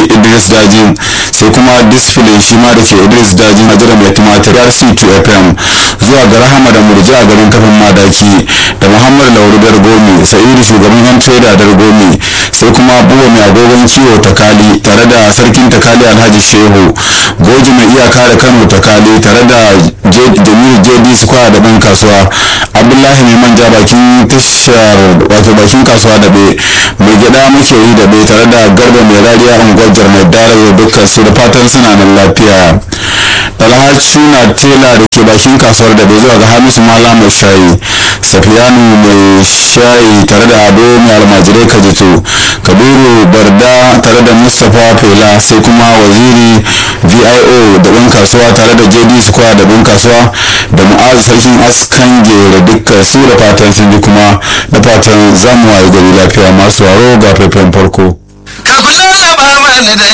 idris dajin sai kuma disfile shi ma da ke idris dajin a jiran mai tumatir rc2 fm zuwa ga rahama da murja a garin kafin madaki da muhammad lauru dargomi sa'idu shugaban yan trader dargomi sai kuma buwa mai agogon kiwo takali tare da sarkin takali alhaji shehu goji mai iyaka da kano takali tare da jamilu jd square da ɗan kasuwa abdullahi mai manja bakin tashar wato bakin kasuwa da bai mai gida muke yi da bai tare da garba mai rariya unguwar jarmai dare dukkan su da fatan suna nan lafiya alhaji na tela da ke bakin kasuwar da bai zuwa ga hamisu mala mai shayi safiyanu mai shayi tare da ado mai almajirai kajito kabiru barda tare da mustapha fela sai kuma waziri vio da ɗan kasuwa tare da jd square da ɗan kasuwa da mu'azu sarkin askan gere dukkan su da fatan sun ji kuma da fatan zamu waye gari lafiya masu waro ga faifan farko ka kula ba mani da